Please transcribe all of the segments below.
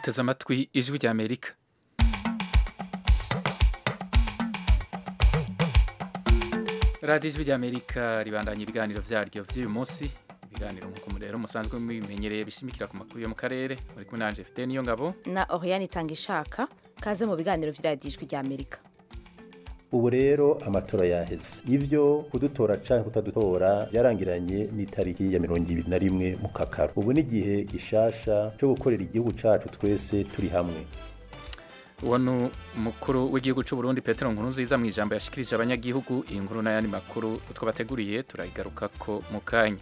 muteze amatwi ijwi rya amerika radiyo ijwi rya amerika ribandanya ibiganiro byaryo by'uyu munsi ibiganiro nk'uko rero musanzwe mubimenyereye bishimikira ku makuru yo mu karere muri kumwe nanje fite niyo ngabo na Oriane itanga ishaka kaze mu biganiro vy'iradiyo ijwi rya amerika ubu rero amatora yaheze ivyo kudutora canke kutadutora byarangiranye n'itariki ya mirongo ibiri na rimwe mu kakaro ubu ni igihe gishasha co gukorera igihugu cacu twese turi hamwe uwo ni umukuru w'igihugu cy'u Burundi Petero Nkurunziza mu ijambo yashikirije abanyagihugu iyi nkuru n'ayandi makuru twabateguriye turayigaruka ko mu kanya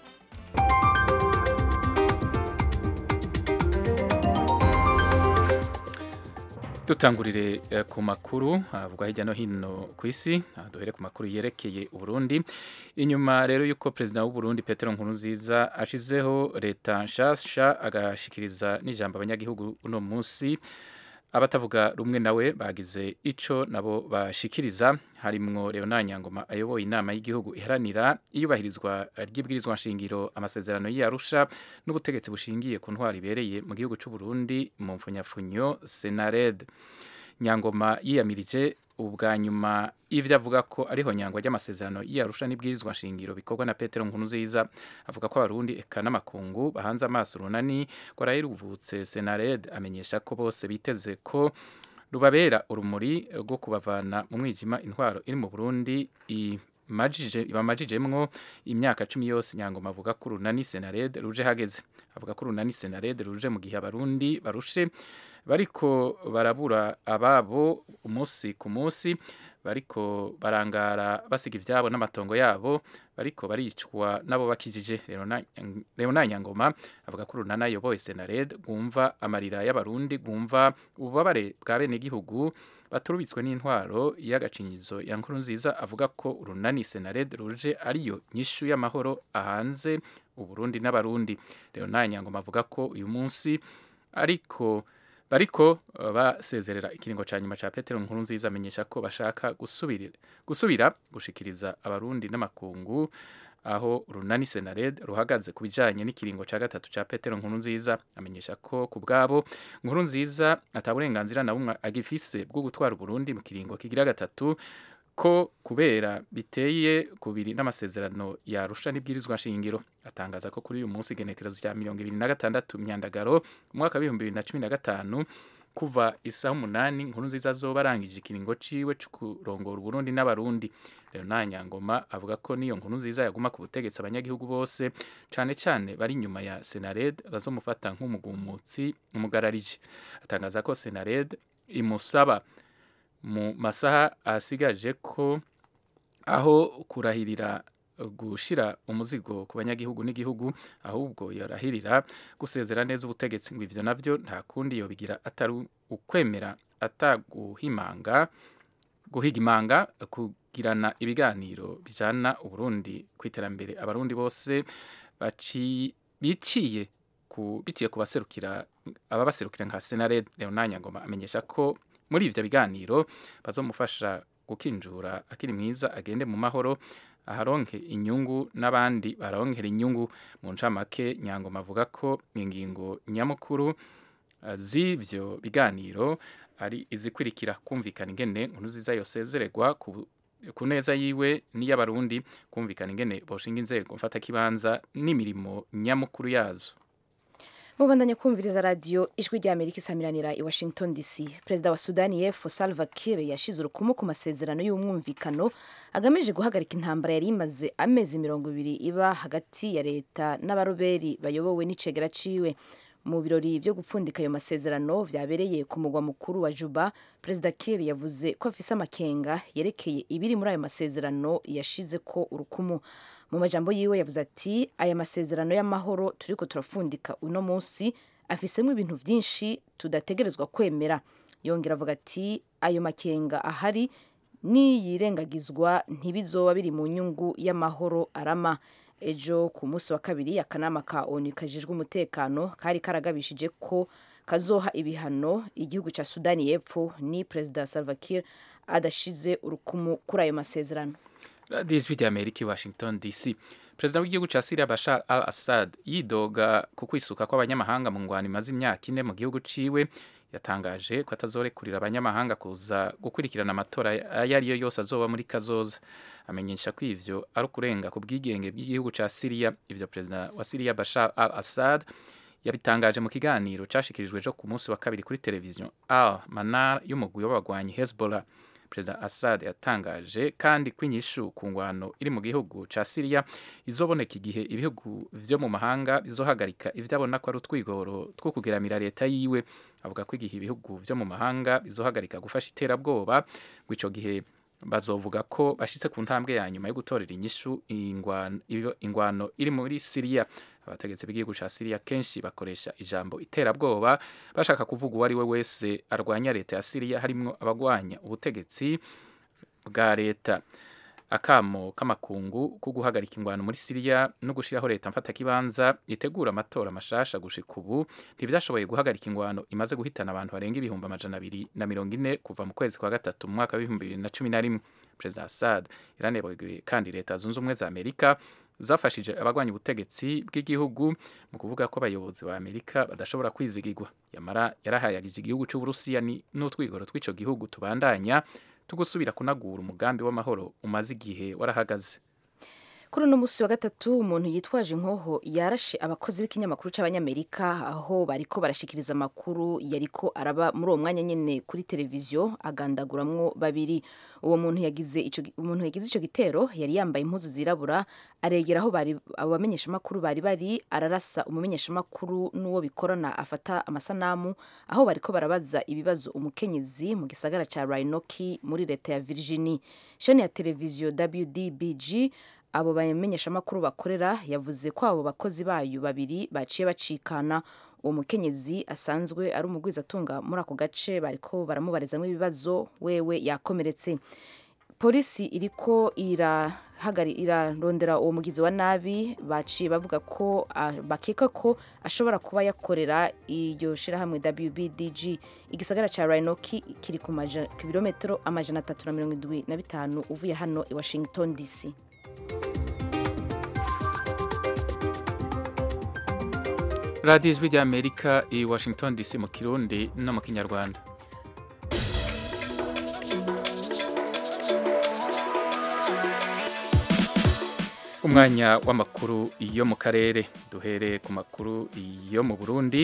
dutangurire eh, ku makuru avugwa hirya no hino ku isi duhere ku makuru yerekeye uburundi inyuma rero y'uko perezida w'u Burundi Petero Nkurunziza ashizeho leta nshasha agashikiriza n'ijambo abanyagihugu uno munsi abatavuga rumwe nawe bagize ico nabo bashikiriza harimwo Leonard Nyangoma ayoboye inama y'igihugu iharanira iyubahirizwa ry'ibwirizwa nshingiro amasezerano y'Arusha n'ubutegetsi bushingiye ku ntwari ibereye mu gihugu cy'u Burundi mu mfunyafunyo Senared Nyangoma yiyamirije ubwa nyuma ivyo avuga ko ariho nyangwa ry'amasezerano y'Arusha n'ibwirizwa nshingiro bikorwa na Petero Nkurunziza avuga ko abarundi eka n'amakungu bahanze amaso runani ko ruvutse Senared amenyesha ko bose biteze ko rubabera urumuri rwo kubavana mu mwijima intwaro iri mu Burundi imajije bamajijemwo imyaka cumi yose nyangoma avuga ko runani Senared ruje hageze avuga ko runani Senared ruje mu gihe abarundi barushe bariko barabura ababo umunsi ku munsi bariko barangara basiga ivyabo n'amatongo yabo bariko baricwa nabo bakijije Leonard Nyangoma avuga ko runana yoboye Senared gumva amarira y'abarundi gumva ububabare bwa bene gihugu baturubitswe n'intwaro y'agacinyizo ya nkuru nziza avuga ko urunani Senared ruje ariyo nyishu y'amahoro ahanze uburundi n'abarundi Leonard Nyangoma avuga ko uyu munsi ariko bariko basezerera ikiringo ca nyuma ca Petero Nkurunziza amenyesha ko bashaka gusubira gusubira gushikiriza abarundi n'amakungu aho runani Senared ruhagaze ku bijanye n'ikiringo ca gatatu ca Petero Nkurunziza amenyesha ko ku bwabo Nkurunziza ataburenganzira na bumwe agifise bwo gutwara Burundi mu kiringo kigira gatatu ko kubera biteye kubiri n'amasezerano yarusha n'ibwirizwa nshingiro atangaza ko kuri uyu munsi igenekerezo rya mirongo ibiri na gatandatu myandagaro umwaka w'ibihumbi bibiri na cumi na gatanu kuva isaha umunani nkuru nziza zoba arangije ikiringo ciwe co kurongora uburundi n'abarundi Leonard Nyangoma avuga ko niyo nkuru nziza yaguma ku butegetsi abanyagihugu bose cane cane bari inyuma ya Senared bazomufata nk'umugumutsi umugararije atangaza ko Senared imusaba mu masaha asigaje ko aho kurahirira gushira umuzigo ku banyagihugu n'igihugu ahubwo yarahirira gusezera neza ubutegetsi ngo ivyo navyo nta kundi yobigira atari ukwemera ataguhimanga guhigimanga kugirana ibiganiro bijana uburundi ku iterambere abarundi bose baci biciye ku biciye ku baserukira ababaserukira nka Senared Leonard Nyangoma amenyesha ko muri ivyo biganiro bazomufasha gukinjura akiri mwiza agende mu mahoro aharonke inyungu n'abandi baronkera inyungu mu ncamake nyangoma avuga ko ingingo nyamukuru uh, z'ivyo biganiro ari izikurikira kumvikana ingene nkuru ziza yosezererwa ku ku neza yiwe n'iy'abarundi kumvikana ingene boshinga inzego mfatakibanza n'imirimo nyamukuru yazo mubandanya kumviriza radiyo ijwi rya amerika isamiranira i washington dc perezida wa sudani y'epfo salva kiir yashize urukumu ku masezerano y'umwumvikano agamije guhagarika intambara yari imaze amezi mirongo ibiri iba hagati ya leta n'abaroberi bayobowe n'icegera ciwe mu birori byo gupfundika ayo masezerano vyabereye ku mugwa mukuru wa juba perezida kiir yavuze ko afise amakenga yerekeye ibiri muri ayo masezerano yashize ko urukumu mu majambo yiwe yavuze ati aya masezerano y'amahoro turiko turafundika uno munsi afisemo ibintu vyinshi tudategerezwa kwemera yongera avuga ati ayo makenga ahari niyirengagizwa ntibizoba biri mu nyungu y'amahoro arama ejo ku munsi wa kabiri akanama ka onu kajejwe umutekano kari karagabishije ko kazoha ibihano igihugu ca sudani y'epfo ni perezida salva kiir adashize urukumu kuri ayo masezerano radiyo ijwi rya amerika i washington dc perezida w'igihugu ca Syria Bashar al-Assad yidoga ku kwisuka kw'abanyamahanga mu ngwano imaze imyaka ine mu gihugu ciwe yatangaje ko atazorekurira abanyamahanga kuza gukurikirana amatora ayo ari yo yose azoba muri kazoza amenyesha ko ivyo ari ukurenga ku bwigenge bw'igihugu ca Syria ivyo perezida wa Syria Bashar al-Assad yabitangaje mu kiganiro cashikirijwe jo ku munsi wa kabiri kuri televiziyo Al Manar y'umugwi w'abagwanyi Hezbollah perezida Assad yatangaje kandi ko inyishu ku ngwano iri mu gihugu ca Syria izoboneka igihe ibihugu vyo mu mahanga bizohagarika ivyo abona ko ari utwigoro two kugeramira leta yiwe avuga ko igihe ibihugu vyo mu mahanga bizohagarika gufasha iterabwoba ngo ico gihe bazovuga ko bashitse ku ntambwe ya nyuma yo gutorera inyishu ingwano, ingwano iri muri Syria abategetsi b'igihugu ca Syria kenshi bakoresha ijambo iterabwoba bashaka kuvuga uwo ari we wese arwanya leta ya Syria harimwo abagwanya ubutegetsi bwa leta akamo k'amakungu ko guhagarika ingwano muri Syria no gushiraho leta mfata kibanza itegura amatora mashasha gushika ubu ntivyashoboye guhagarika ingwano imaze guhitana abantu barenga ibihumbi amajana abiri na mirongo ine kuva mu kwezi kwa gatatu mu mwaka w'ibihumbi bibiri na cumi na rimwe perezida Assad yaranebwe kandi leta zunze ubumwe za Amerika zafashije abagwanya ubutegetsi bw'igihugu mu kuvuga ko abayobozi ba Amerika badashobora kwizigirwa yamara yarahayagije igihugu c'Uburusiya n'utwigoro tw'ico gihugu tubandanya tugusubira kunagura umugambi w'amahoro umaze igihe warahagaze kuri uno munsi wa gatatu umuntu yitwaje inkoho yarashe abakozi b'ikinyamakuru c'abanyamerika aho bariko barashikiriza amakuru yariko araba muri uwo mwanya nyene kuri televiziyo agandaguramwo babiri uwo muntu yagize ico umuntu yagize ico gitero yari yambaye impuzu zirabura aregera aho bari abo bamenyeshamakuru bari bari ararasa umumenyeshamakuru n'uwo bikorana afata amasanamu aho bariko barabaza ibibazo umukenyezi mu gisagara ca Roanoke muri leta ya Virginia shani ya televiziyo WDBG abo bamenyeshamakuru bakorera yavuze ko abo bakozi bayo babiri baciye bacikana uwo mukenyezi asanzwe ari umugwizatunga muri ako gace bariko baramubarizamo ibibazo wewe yakomeretse polisi iriko irahagari irarondera uwo mugizi wa nabi baciye bavuga ko uh, bakeka ko ashobora kuba yakorera iryo shirahamwe WBDG igisagara ca Roanoke kiri ku birometero amajana atatu na mirongo indwi na bitanu uvuye hano i Washington DC radiyo ijwi rya amerika i washington dc mu kirundi no mu kinyarwanda umwanya w'amakuru yo mu karere duhere ku makuru yo mu burundi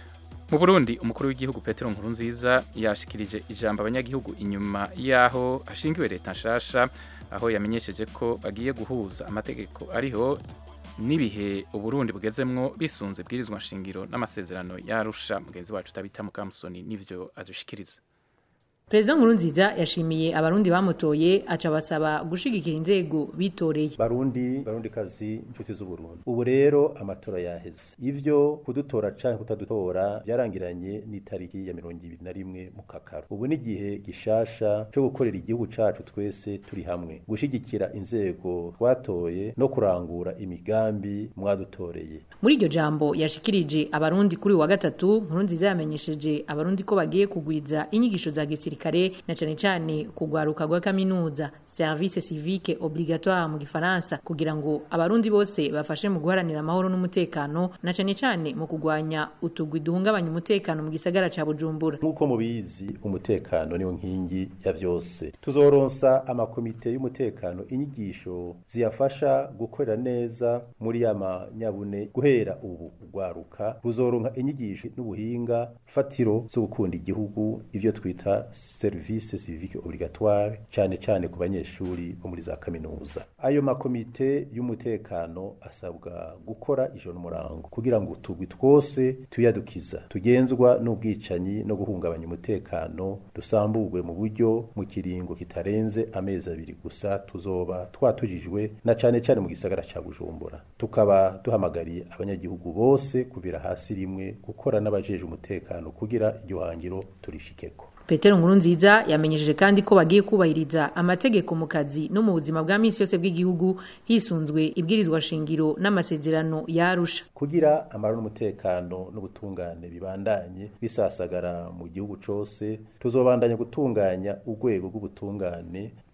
mu burundi umukuru w'igihugu petero nkurunziza yashikirije ijambo abanyagihugu inyuma y'aho hashingiwe leta nshasha aho yamenyesheje ko bagiye guhuza amategeko ariho n'ibihe uburundi bugezemwo bisunze bwirizwa nshingiro n'amasezerano yarusha mugenzi wacu utabita mukamusoni n'ivyo adushikiriza Perezida Nkurunziza yashimiye abarundi bamutoye aca basaba gushigikira inzego bitoreye. Barundi, barundi kazi inshuti z'Uburundi. Ubu rero amatora yaheze. Ivyo kudutora canke kutadutora byarangiranye n'itariki ya 21 mu kakaro. Ubu ni gihe gishasha cyo gukorera igihugu cacu twese turi hamwe. Gushigikira inzego twatoye no kurangura imigambi mwadutoreye. Muri iryo jambo yashikirije abarundi kuri wa gatatu Nkurunziza yamenyesheje abarundi ko bagiye kugwiza inyigisho za gisirikare gisirikare na cane cane kugwaruka gwa kaminuza service civique obligatoire mu gifaransa kugira ngo abarundi bose bafashe mu guharanira amahoro n'umutekano na cane cane mu kugwanya utugwi duhungabanya umutekano mu gisagara ca Bujumbura nkuko mubizi umutekano niwo nkingi ya vyose tuzoronsa amakomite y'umutekano inyigisho ziyafasha gukorera neza muri y'amanyabune guhera ubu ugwaruka ruzoronka inyigisho n'ubuhinga fatiro zo gukunda igihugu ivyo twita service civique obligatoire cyane cyane ku banyeshuri bo muri za kaminuza ayo makomite y'umutekano asabwa gukora ijoro murango kugira ngo tugwi twose tuyadukiza tugenzwa n'ubwicanyi no guhungabanya umutekano dusamburwe mu buryo mu kiringo kitarenze amezi abiri gusa tuzoba twatujijwe na cyane cyane mu gisagara ca Bujumbura tukaba duhamagariye abanyagihugu bose kubira hasi rimwe gukora n'abajeje umutekano kugira iryo hangiro turishikeko Petero Nkurunziza yamenyesheje kandi ko bagiye kubahiriza amategeko mu kazi no mu buzima bwa misi yose bw'igihugu hisunzwe ibwirizwa shingiro n'amasezerano yarusha kugira amaro n'umutekano n'ubutungane bibandanye bisasagara mu gihugu cose tuzobandanya gutunganya urwego rw'ubutungane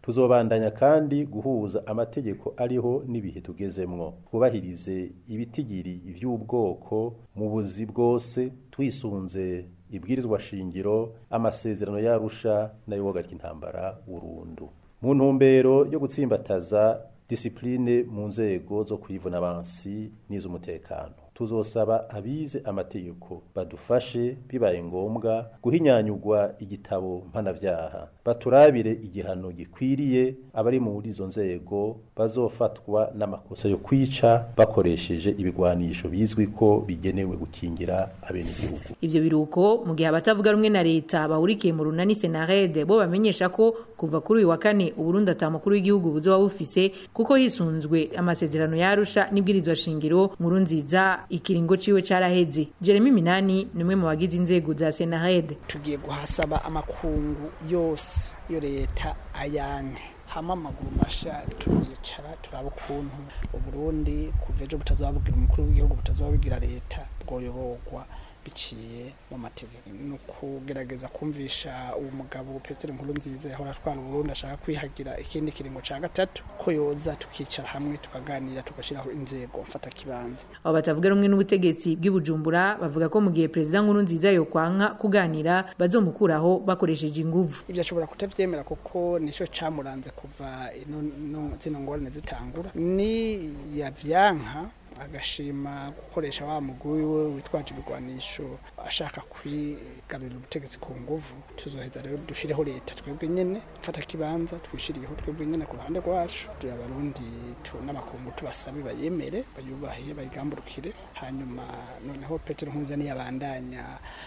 tuzobandanya kandi guhuza amategeko ariho n'ibihe tugezemwo twubahirize ibitigiri vy'ubwoko mu buzi bwose twisunze ibwirizwa shingiro amasezerano yarusha nayo wogarika intambara burundu mu ntumbero yo gutsimbataza disipline mu nzego zo kwivuna abansi n'iz'umutekano tuzosaba abize amategeko badufashe bibaye ngombwa guhinyanyurwa igitabo mpanavyaha baturabire igihano gikwiriye abari muri izo nzego bazofatwa n'amakosa yo kwica bakoresheje ibigwanisho bizwi ko bigenewe gukingira abenegihugu ivyo biruko mu gihe abatavuga rumwe na leta bahurikiye mu runani senarede bo bamenyesha ko kuva kuri uyu wa kane uburundi ata mukuru w'igihugu buzoba bufise kuko hisunzwe amasezerano yarusha n'ibwirizwa shingiro nkuru nziza ikiringo ciwe caraheze jeremy minani ni umwe mu bagize inzego za senarede tugiye guhasaba amakungu yose yo leta ayanke hama amaguru masha turicara turaba ukuntu uburundi kuva ejo butazababwira umukuru w'igihugu butazababwira leta bwoyoborwa biciye mu mategeko ni ukugerageza kumvisha uwo mugabo petero nkuru nziza yahora atwara uburundi ashaka kwihagira ikindi kiringo ca gatatu ko yoza tukicara hamwe tukaganira tugashyiraho inzego mfata kibanza abo batavuga rumwe n'ubutegetsi bw'ibujumbura bavuga ko mu gihe perezida nkuru nziza yokwanka kuganira bazomukuraho bakoresheje inguvu ibyo ashobora kutavyemera kuko nico camuranze kuva ino no- zino ngorane zitangura ni yavyanka agashima gukoresha wa mugwi we witwaje ibigwanisho ashaka kwigarurira ubutegetsi ku nguvu tuzoheza rero dushireho leta twebwe nyene mfata kibanza twishiriyeho twebwe nyene ku ruhande rwacu turi abarundi tu- n'amakungu tubasabe bayemere bayubahe bayigamburukire hanyuma noneho petero nkuza niyabandanya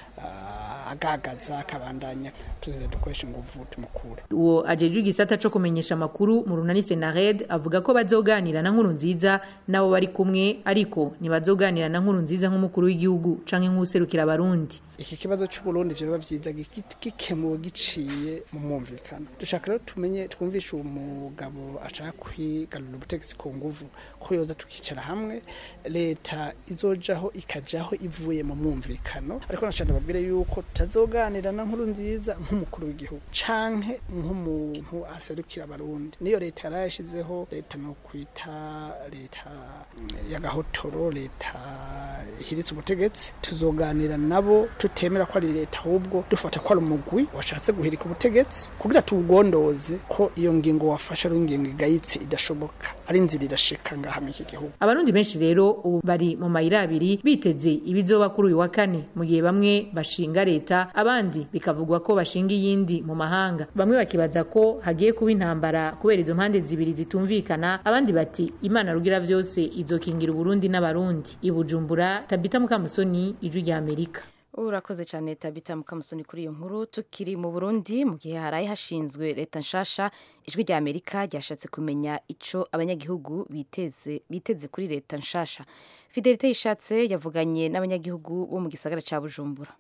ah, agagaza akabandanya tuzoheza dukoresha inguvu tumukure uwo ajejwe igisata co kumenyesha amakuru mu runani senared avuga ko bazoganira na nkuru nziza nabo bari kumwe ariko ntibazoganira na nkuru nziza nk'umukuru w'igihugu canke nk'userukira abarundi iki kibazo cy'uburundi vyoba vyiza giki- gikemuwe giciye mu mwumvikano dushaka rero tumenye twumvishe uwo mugabo ashaka kwigarurira ubutegetsi ku nguvu ko yoza tukicara hamwe leta izojaho ikajaho ivuye mu mwumvikano ariko nashaka babwire yuko tutazoganira na nkuru nziza nk'umukuru w'igihugu canke nk'umuntu aserukira abarundi niyo leta yarayashizeho leta no kwita leta mm, y'agahotoro leta ihiritse ubutegetsi tuzoganira nabo tutemera ko ari leta ahubwo dufata ko ari umugwi washatse guhirika ubutegetsi kugira tuwugondoze ko iyo ngingo wafashe ari ingingo igayitse idashoboka ari inzira irashika ngaha muri iki gihugu abarundi benshi rero ubu bari mu mayira abiri biteze ibizoba kuri uyu wa kane mu gihe bamwe bashinga leta abandi bikavugwa ko bashinga iyindi mu mahanga bamwe bakibaza ko hagiye kuba intambara kubera izo mpande zibiri zitumvikana abandi bati imana rugira vyose izokingira uburundi n'abarundi ibujumbura tabita mukamusoni ijwi rya amerika urakoze cyane tabita mukamusoni kuri iyo nkuru tukiri mu burundi mu gihe haraye hashinzwe leta nshasha ijwi rya amerika ryashatse kumenya ico abanyagihugu biteze biteze kuri leta nshasha fidelite yishatse yavuganye n'abanyagihugu bo mu gisagara ca bujumbura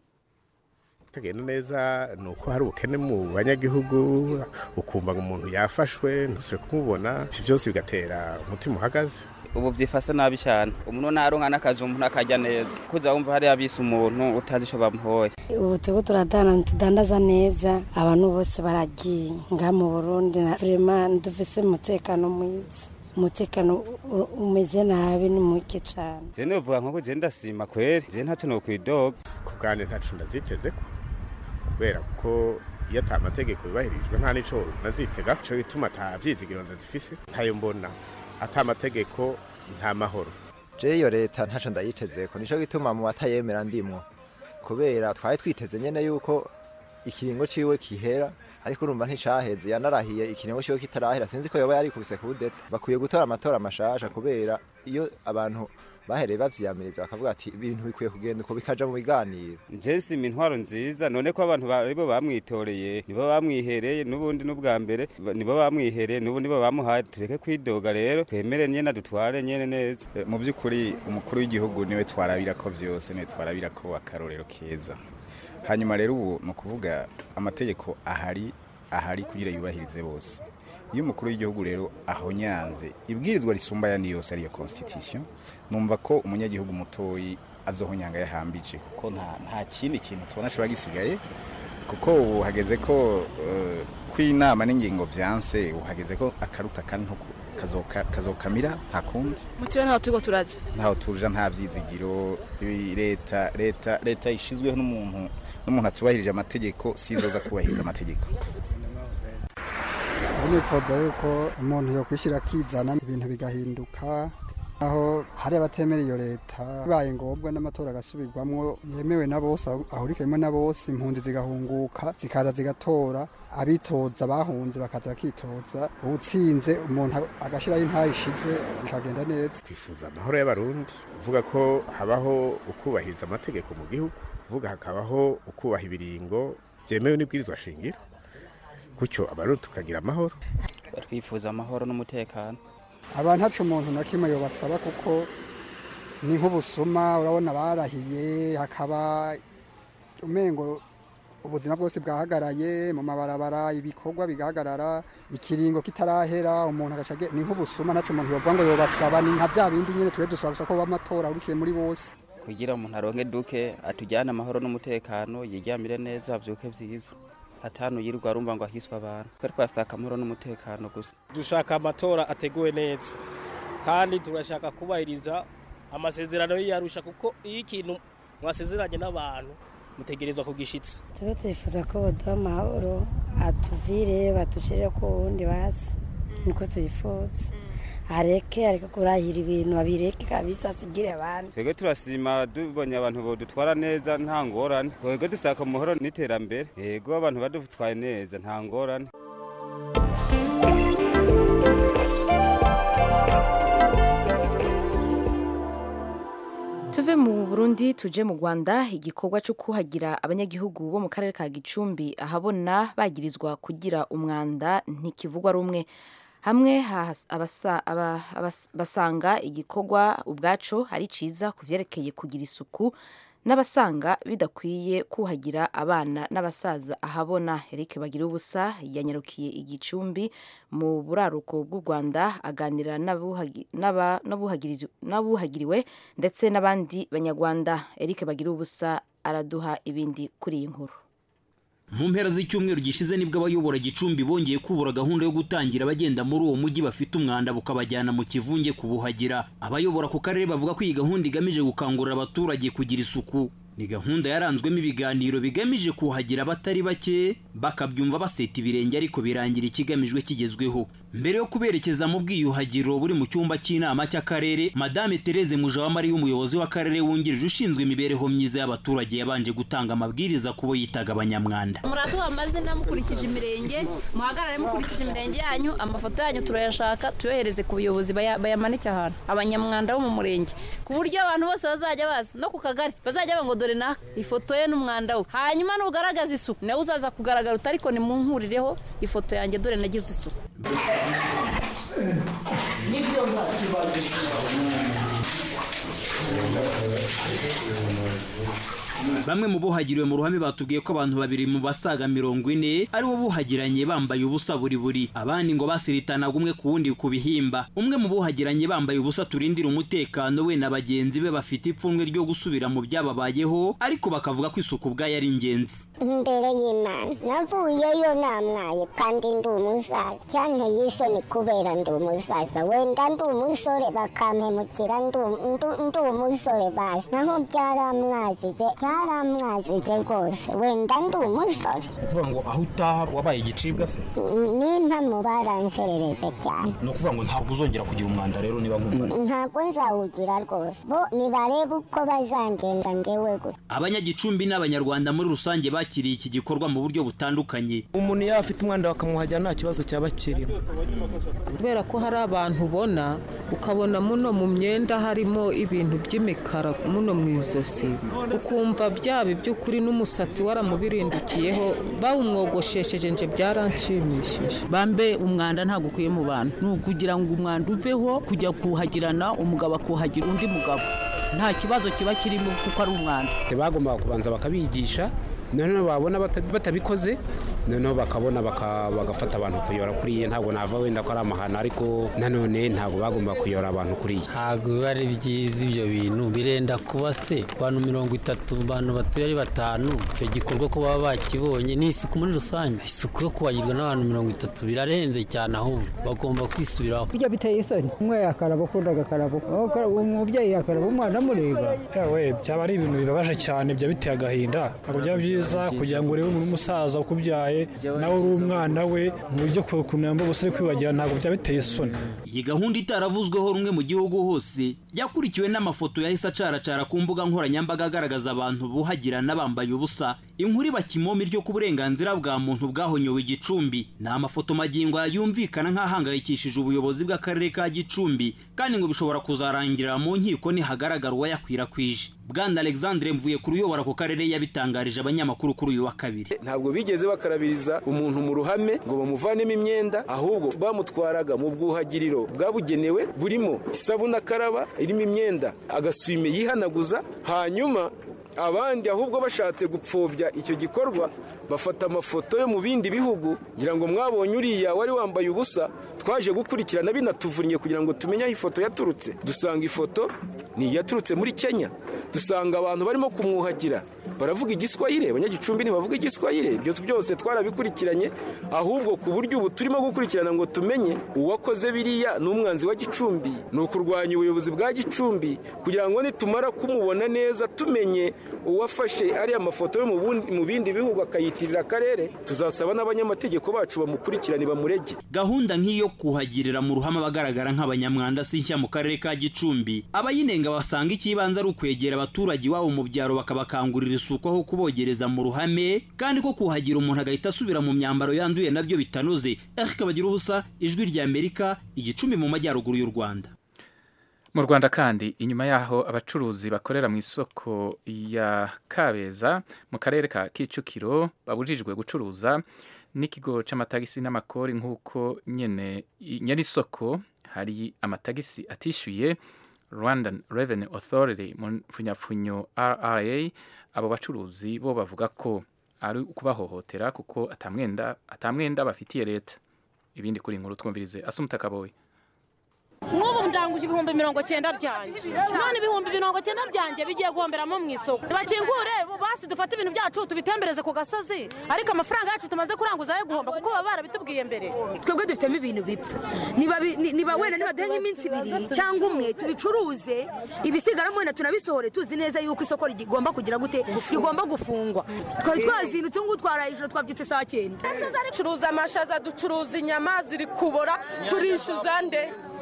tagenda neza ni uko hari ubukene mu banyagihugu ukumva ngo umuntu yafashwe ntusubire kumubona ivyo byose bigatera umutima uhagaze ubu byifase nabi cyane umuntu naronka n'akazi umuntu akarya neza kuza wumva hariya bise umuntu utazi icyo bamuhoye ubu turiko turadana tudandaza neza abantu bose baragiye ngaha mu burundi na vrema dufise umutekano mwiza umutekano u- umeze nabi ni muke cane je novuga nko je ndasima kweri je ntacyo nokwidoga ku bwanjye ntacu ndaziteze ko kubera ko iyo ata amategeko yubahirijwe nta n'ico nazitega co gituma ata vyizigiro ndazifise ntayo mbona ata amategeko nta mahoro je iyo leta ntaco ndayitezeko nico gituma mu batayemera ndimwo kubera twari twiteze nyene yuko ikiringo ciwe kihera ariko urumva nticaheze yanarahiye ikiringo ciwe kitarahera sinzi ko yoba yarikubise kudeta bakwiye gutora amatora mashasha kubera iyo abantu bahereye bavyiyamiriza bakavuga ati ibintu bikwiye kugenda uko bikaja mu biganiro je sima intwaro nziza none ko abantu aribo bamwitoreye nibo bamwihereye n'ubundi n'ubwa mbere ba- nibo bamwihereye n'ubu nibo bamuhaye tureke kwidoga rero twemere nyene dutware nyene neza Eh, mu by'ukuri umukuru w'igihugu niwe twarabira ko byose niwe twarabira ko akarorero keza hanyuma rero ubu ni ukuvuga amategeko ahari ahari kugira yubahirize bose iyo umukuru w'igihugu rero ahonyanze ibwirizwa risumba ayandi yose ariyo constitution numva ko umunyagihugu mutoyi azohonyanga yahambije kuko nta, nta kindi kintu tubona ashobora gisigaye kuko ubu hageze ko eh, kw'inama n'ingingo vyanse ubu hageze ko akaruta kandi nko ku- kazoka- kazokamira nta kundi mutiwe ntaho turiko turaja ntaho tuja nta vyizigiro i- leta leta leta ishizweho n'umuntu n'umuntu atubahirije amategeko sizoza kubahiriza amategeko ubu nifuza yuko umuntu yokwishyira akizana ibintu bigahinduka aho hari abatemera iyo leta bibaye ngombwa n'amatora agasubirwamwo yemewe na bose ahurikiyemo na bose impunzi zigahunguka zikaza zigatora abitoza bahunze bakaza bakitoza uwutsinze umuntu agashyiraho intayi ishize bikagenda neza twifuza amahoro y'abarundi uvuga ko habaho ukubahiriza amategeko mu gihugu uvuga hakabaho ukubaha ibiringo byemewe n'ibwirizwa shingiro gutyo abarundi tukagira amahoro twifuza amahoro n'umutekano abantu haca umuntu na kimwe yobasaba kuko ni nk'ubusuma urabona barahiye hakaba umengo ubuzima bwose bwahagaraye mu mabarabara ibikorwa bigahagarara ikiringo kitarahera umuntu agaca age- ni nk'ubusuma naco umuntu yovuga ngo yobasaba ni nka bya bindi nyene twe dusaba gusa ko bamatora urukiye muri bose kugira umuntu aronke duke atujyane amahoro n'umutekano yiryamire neza avyuke vyiza atanu yirirwa arumva ngo ahiswe abantu twe twasaka amahoro n'umutekano gusa dushaka amatora ateguwe neza kandi turashaka kubahiriza amasezerano y'iyarusha kuko iyo ikintu mwasezeranye n'abantu mutegerezwa kugishitsa tube twifuza ko baduha amahoro atuvire batucire ku wundi basi niko tuyifuza areke areke kurahira ibintu abireke kabisa asigire abandi twebwe turasima tubonye abantu bodutwara neza nta ngorane twebwe dusaka amahoro n'iterambere yego abantu badutwaye neza nta ngorane tuve mu burundi tuje mu rwanda igikorwa cyo kuhagira abanyagihugu bo mu karere ka gicumbi ahabona bagirizwa kugira umwanda ntikivugwa rumwe hamwe hahas- abasa- aba- abas- basanga igikorwa ubwaco ari ciza ku vyerekeye kugira isuku n'abasanga bidakwiye kuhagira abana n'abasaza ahabona Eric bagira ubusa yanyarukiye igicumbi mu buraruko bw'u Rwanda aganira n'abuhagi- n'aba- n'abuhagirizi- n'abuhagiriwe ndetse n'abandi banyarwanda Eric bagira ubusa araduha ibindi kuri iyi nkuru mu mpera z'icyumweru gishize nibwo abayobora gicumbi bongeye kubura gahunda yo gutangira abagenda muri uwo mujyi bafite umwanda bukabajyana mu kivunge kubuhagira abayobora ku karere bavuga ko iyi gahunda igamije gukangurira abaturage kugira isuku ni gahunda yaranzwemo ibiganiro bigamije kuhagira abatari bake bakabyumva baseta ibirenge ariko birangira ikigamijwe kigezweho mbere yo kuberekeza mu bwiyuhagiro buri mu cyumba cy'inama cy'akarere madame Therese Mujawamari umuyobozi w'akarere wungirije ushinzwe imibereho myiza y'abaturage yabanje gutanga amabwiriza ku bo yitaga abanyamwanda muraduha amazina mukurikije imirenge muhagarare mukurikije imirenge yanyu amafoto yanyu turayashaka tuyohereze ku buyobozi baya- bayamanike ahantu abanyamwanda bo mu murenge ku buryo abantu bose bazajya baza no ku kagari bazajya banga ngo dore na ifoto ye n'umwanda we hanyuma nugaragaza isuku nawe uzaza kugaragara uti ariko nimunkurireho ifoto yanjye dore nagize isuku bamwe mu buhagiriwe mu ruhame batubwiye ko abantu babiri mu basaga mirongo ine aribo buhagiranye bambaye ubusa buri buri abandi ngo basiritanaga umwe ku wundi ku bihimba umwe mu buhagiranye bambaye ubusa turindira umutekano we na bagenzi be bafite ipfunwe ryo gusubira mu byababayeho ariko bakavuga ko isuku ubwayo ari ingenzi imbere y'imana navuyeyo namwaye kandi ndi umusaza cyanteye isoni kubera ndi umusaza wenda ndi umusore bakampemukira ndi ndi- ndi umusore bazi naho byaramwazije byaramwazije rwose wenda ndi umusore kuvuga ngo aho utaha wabaye igicibwa se n'impamo baranserereje cyane ni ukuvuga ngo ntabwo uzongera kugira umwanda rero niba nkumva ntabwo nzawugira rwose bo nibarebe uko bazangenza ngewe gusa abanyagicumbi n'abanyarwanda muri rusange bakiriye iki gikorwa mu buryo butandukanye umuntu iyo afite umwanda bakamuhajya nta kibazo cyaba kirimo kubera ko hari abantu ubona ukabona muno mu myenda harimo ibintu by'imikara muno mu izosi ukumva byaba iby'ukuri n'umusatsi waramubirindukiyeho bawumwogoshesheje nje byaranshimishije bambe umwanda ntabwo ukwiye mu bantu ni ukugira ngo umwanda uveho kujya kuhagirana umugabo akuhagira undi mugabo nta kibazo kiba kirimo kuko ari umwanda bagombaga kubanza bakabigisha noneho babona bata- batabikoze noneho bakabona baka- bagafata abantu kuyora kuriya ntabwo nava wenda ko ari amahano ariko nanone ntabwo bagomba kuyora abantu kuriya ntabwo biba ari byiza ibyo bintu birenda kuba se abantu mirongo itatu abantu batuye ari batanu icyo gikorwa ko baba bakibonye ni isuku muri rusange isuku yo kubagirwa n'abantu mirongo itatu birarenze cyane ahubwo bagomba kwisubiraho bijya biteye isoni umwe yakaraba ukundi agakaraba umubyeyi yakaraba umwana amureba yewe byaba ari ibintu bibabaje cyane byaba biteye agahinda ntabwo byaba byiza kugira ngo urebe umuntu w'umusaza ukubyaye nawe uri umwana we mu byo kunamba ubusore kwibagira ntabwo byaba biteye isoni iyi gahunda itaravuzweho rumwe mu gihugu hose yakurikiwe n'amafoto yahise acaracara ku mbuga nkoranyambaga agaragaza abantu buhagirana bambaye ubusa inkuru iba kimomi ryo ku burenganzira bwa muntu bwahonyowe igicumbi ni amafoto magingo yumvikana nk'ahangayikishije ubuyobozi bw'akarere ka gicumbi kandi ngo bishobora kuzarangirira mu nkiko nihagaragara uwayakwirakwije bwana alexandre mvuye ku ruyobora ku karere yabitangarije abanyamakuru kuri uyu wa kabiri ntabwo bigeze bakarabiriza umuntu mu ruhame ngo bamuvanemo imyenda ahubwo bamutwaraga mu bwuhagiriro bwabugenewe burimo isabune akaraba irimo imyenda agasume yihanaguza hanyuma abandi ahubwo bashatse gupfobya icyo gikorwa bafata amafoto yo mu bindi bihugu ngira ngo mwabonye uriya wari wambaye ubusa twaje gukurikirana binatuvunnye kugira ngo tumenye aho ifoto yaturutse dusanga ifoto ni iyaturutse muri kenya dusanga abantu barimo kumwuhagira baravuga igiswahire abanyagicumbi ntibavuga igiswahire ibyo byose twarabikurikiranye ahubwo ku buryo ubu turimo gukurikirana ngo tumenye uwakoze biriya ni umwanzi wa gicumbi ni ukurwanya ubuyobozi bwa gicumbi kugira ngo nitumara kumubona neza tumenye uwafashe ariya mafoto yo mu bundi- mu bindi bihugu akayitirira akarere tuzasaba n'abanyamategeko bacu bamukurikirane bamurege gahunda nk'iyo kuhagirira mu ruhame abagaragara nk'abanyamwanda si nshya mu karere ka gicumbi abayinenga basanga ikibanza ari ukwegera abaturage iwabo mu byaro bakabakangurira isuku aho kubogereza mu ruhame kandi ko kuhagira umuntu agahita asubira mu myambaro yanduye nabyo bitanoze eric bagira ubusa ijwi rya amerika igicumbi mu majyaruguru y'u rwanda mu rwanda kandi inyuma yaho abacuruzi bakorera mu isoko ya kabeza mu karere ka kicukiro babujijwe gucuruza n'ikigo c'amatagisi n'amakori nk'uko nyene nyene isoko hari amatagisi atishyuye rwandan revenue authority mu mfunyapfunyo rra abo bacuruzi bo bavuga ko ari ukubahohotera kuko atamwenda atamwenda bafitiye leta ibindi kuri iyi nkuru twumvirize asumuta kaboyi nk'ubu ndanguje ibihumbi mirongo cyenda byanjye none ibihumbi mirongo cyenda byanjye bigiye guhomberamo mu isoko bakingure basi dufate ibintu byacu tubitembereze ku gasozi ariko amafaranga yacu tumaze kuranguza ayo guhomba kuko baba barabitubwiye mbere twebwe dufitemo ibintu bipfa niba bi- ni- niba wenda nibaduhe nk'iminsi ibiri cyangwa umwe tubicuruze ibisigaramo wenda tunabisohore tuzi neza yuko isoko rigomba kugira gute rigomba gufungwa twari twazindutse ngubu twaraye ijoro twabyutse saa cyenda ducuruza amashaza ducuruza inyama ziri kubora turishyuza nde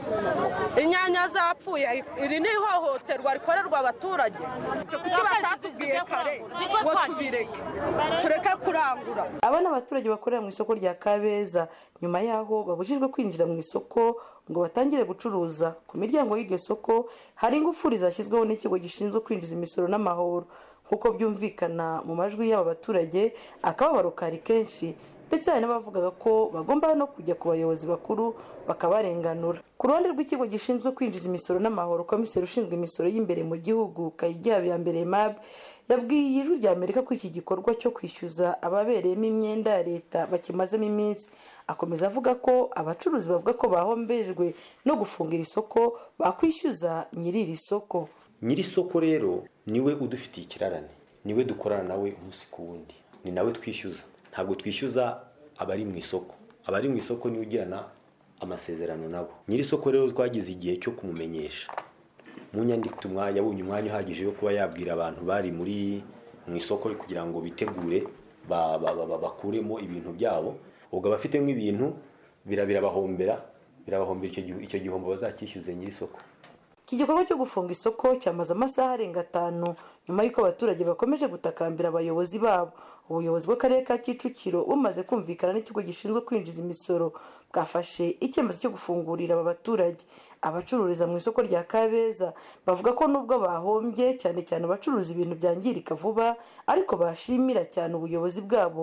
inyanya zapfuye iri ni ihohoterwa rikorerwa abaturage kuki batatubwiye kare ngo tubireke tureke kurangura aba ni abaturage bakorera mu isoko rya kabeza nyuma y'aho babujijwe kwinjira mu isoko ngo batangire gucuruza ku miryango y'iryo soko hari ingufuri zashyizweho n'ikigo gishinzwe kwinjiza imisoro n'amahoro nk'uko byumvikana mu majwi y'aba baturage akababaro kari kenshi ndetse hari n'abavugaga ko bagomba no kujya ku bayobozi bakuru bakabarenganura ku ruhande rw'ikigo gishinzwe kwinjiza imisoro n'amahoro komiseri ushinzwe imisoro y'imbere mu gihugu kayigihaba ya mbere mab yabwiye ijwi rya amerika ko iki gikorwa cyo kwishyuza ababereyemo imyenda ya leta bakimazemo iminsi akomeza avuga ko abacuruzi bavuga ko bahombejwe no gufungira isoko bakwishyuza nyiri iri soko nyiri isoko rero niwe udufitiye ikirarane niwe dukorana nawe umunsi ku wundi ni nawe twishyuza ntabwo twishyuza abari mu isoko abari mu isoko niwe ugirana amasezerano nabo nyiri isoko rero twagize igihe cyo kumumenyesha mu nyandiko tumwa yabonye umwanya uhagije wo kuba yabwira abantu bari muri mu isoko kugira ngo bitegure ba- ba- ba- ba- bakuremo ibintu byabo ubwo abafite nk'ibintu bira- birabahombera birabahombera icyo gihu- icyo gihombo bazacyishyuze nyiri isoko iki gikorwa cyo gufunga isoko cyamaze amasaha arenga atanu nyuma y'uko abaturage bakomeje gutakambira abayobozi babo ubuyobozi bw'akarere ka kicukiro bumaze kumvikana n'ikigo gishinzwe kwinjiza imisoro bwafashe icyemezo cyo gufungurira aba baturage abacururiza mu isoko rya kabeza bavuga ko nubwo bahombye cyane cyane abacuruza ibintu byangirika vuba ariko bashimira cyane ubuyobozi bwabo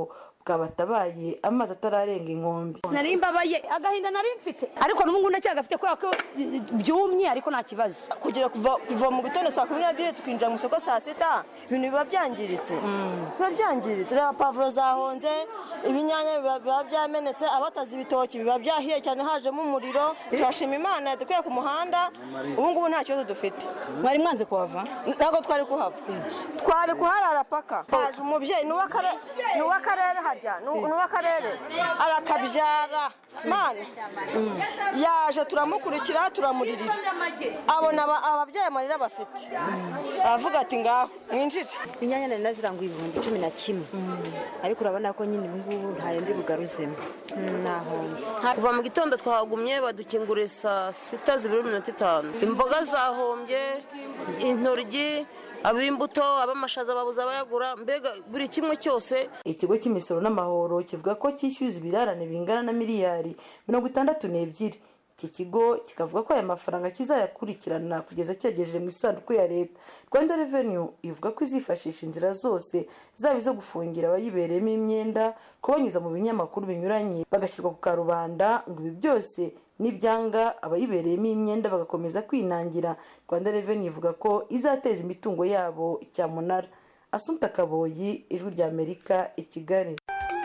bwabatabaye amazi atararenga inkombe nari mbabaye agahinda nari mfite ariko n'ubu ngubu ndacyagafite kubera ko byumye ariko nta kibazo kugira kuva kuva mu gitondo saa kumi n'ebyiri tukinjira mu isoko saa sita ibintu biba byangiritse biba byangiritse reba pavuro zahonze ibinyanya biba biba byamenetse abatazi ibitoki biba byahiye cyane hajemo umuriro turashima imana yadukuye ku muhanda ubu ngubu nta kibazo dufite mwari mwanze kuhava ntabwo twari kuhava twari kuharara paka haje umubyeyi ni uw'akare- ni uw'akarere harya ni uw- ni uw'akarere arakabyara mana yaje turamukurikira turamuririra abona aba- ababyeyi amarira bafite aravuga ati ngaho mwinjire inyanya nari naziranguye ibihumbi cumi na kimwe ariko urabona ko nyine ubu ngubu ntayo ndi bugaruzemo nahombye kuva mu gitondo twahagumye badukinguriye saa sita zibiri iminota itanu imboga zahombye intoryi ab'imbuto ab'amashaza babuze abayagura mbega buri kimwe cyose ikigo cy'imisoro n'amahoro kivuga ko cyishyuza ibirarane bingana na miliyari mirongo itandatu n'ebyiri iki kigo kikavuga ko aya mafaranga kizayakurikirana kugeza cyagejeje mu isanduku ya leta rwanda revenue ivuga ko izifashisha inzira zose zaba izo gufungira abayibereyemo imyenda kubanyuza mu binyamakuru binyuranye bagashyirwa ku karubanda ngo ibi byose nibyanga abayibereyemo imyenda bagakomeza kwinangira rwanda revenue ivuga ko izateza imitungo yabo cyamunara asumta kaboyi ijwi rya amerika i kigali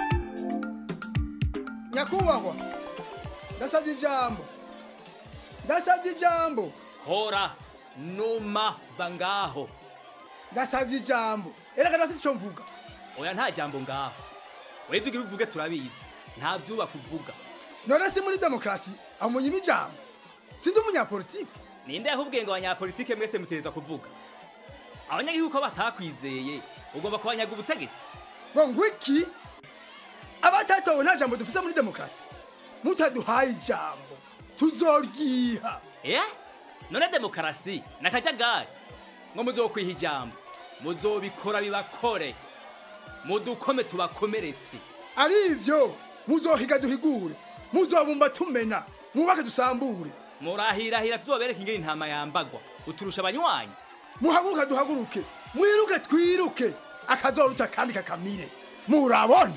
nyakubahwa ndasabye ijambo ndasabye ijambo hora numa va ngaho ndasabye ijambo erega ndafite icyo mvuga oya nta jambo ngaho webye ugira uvuge turabizi nta byubaka uvuga none si muri demokarasi amunyima ijambo sindi umunyapolitike ninde yakubwiye ngo abanyapolitike mwese mutereza kuvuga abanyagihugu ko batakwizeye ugomba kubanyaga ubutegetsi ngo ngwiki abatatowe nta jambo dufise muri demokarasi mutaduhaye ijambo tuzoryiha eh none demokarasi nakajagari ngo muzokwiha ijambo muzobikora bibakore mudukome tubakomeretse ari ibyo muzohiga duhigure muzobumba tumena mwubake dusambure murahirahira tuzobereka ingene intama yambagwa uturusha abanywanyi muhaguruke duhaguruke mwiruke twiruke akazoruta kandi kakamire murabona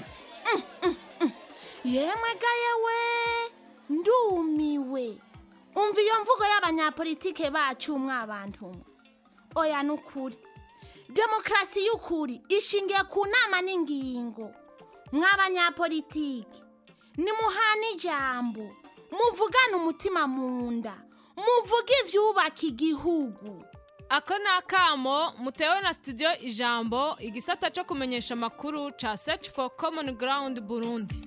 yemwe ga yewe ndumiwe umva iyo mvugo y'abanyapolitike bacu mwabantu mwe oya ni ukuri demokarasi y'ukuri ishingiye ku nama n'ingingo mw'abanyapolitike nimuhana ijambo muvugane umutima mu nda muvuge ibyubaka igihugu ako ni akamo mutewe na studio ijambo igisata cyo kumenyesha amakuru ca search for common ground burundi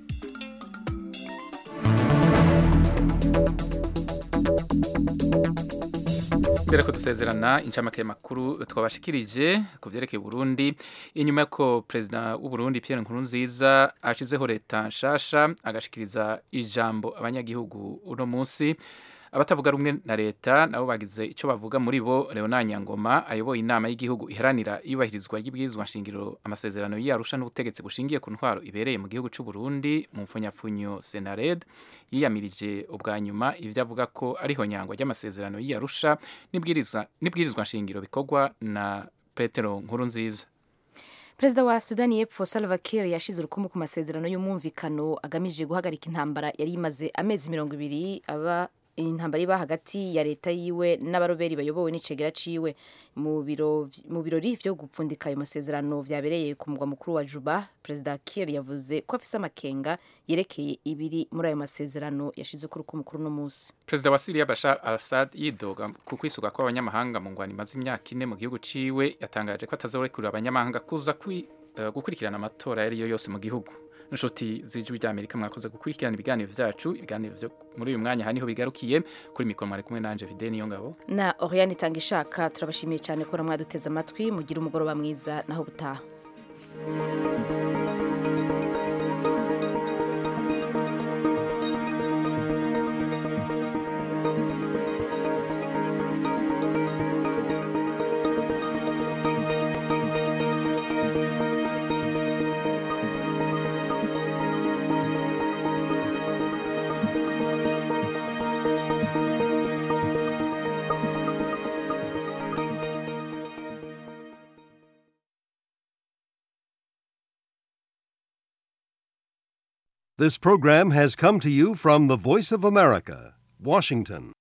mbere ko dusezerana incamake y'amakuru twabashikirije ku byerekeye Burundi inyuma y'uko perezida w'u Burundi Pierre Nkurunziza ashizeho leta nshasha agashikiriza ijambo abanyagihugu uno munsi abatavuga rumwe na leta nabo bagize icyo bavuga muri bo Leonard Nyangoma ayoboye inama y'igihugu iharanira iyubahirizwa ry'ibwirizwa nshingiro amasezerano y'Arusha n'ubutegetsi bushingiye ku ntwaro ibereye mu gihugu cy'u Burundi mu mfunyafunyo Senared yiyamirije ubwa nyuma ibyo avuga ko ariho nyangwa ry'amasezerano y'Arusha n'ibwirizwa n'ibwirizwa nshingiro bikorwa na Petero Nkurunziza perezida wa sudani y'epfo salva kiir yashize urukumu ku masezerano y'umwumvikano agamije guhagarika intambara yari imaze amezi mirongo ibiri aba intambara iba hagati ya leta yiwe n'abaroberi bayobowe n'icegera ciwe mu biro mu birori vyo gupfundika ayo masezerano vyabereye ku mugwa mukuru wa Juba perezida Kiir yavuze ko afise amakenga yerekeye ibiri muri ayo masezerano yashize ku rukumu kuri no munsi perezida wa Syria Bashar al-Assad yidoga ku kwisuka kw'abanyamahanga mu ngwani imaze imyaka ine mu gihugu ciwe yatangaje ko atazorekurira abanyamahanga kuza kwi, uh, gukurikirana amatora yari yo yose mu gihugu inshuti z'ijwi ry'amerika mwakoze gukurikirana ibiganiro byacu ibiganiro byo muri uyu mwanya aha niho bigarukiye kuri mikoro mwari kumwe nanje vide niyo ngabo na Oriane itanga ishaka turabashimiye cyane ko mwaduteze amatwi mugira umugoroba mwiza naho butaha This program has come to you from the Voice of America, Washington.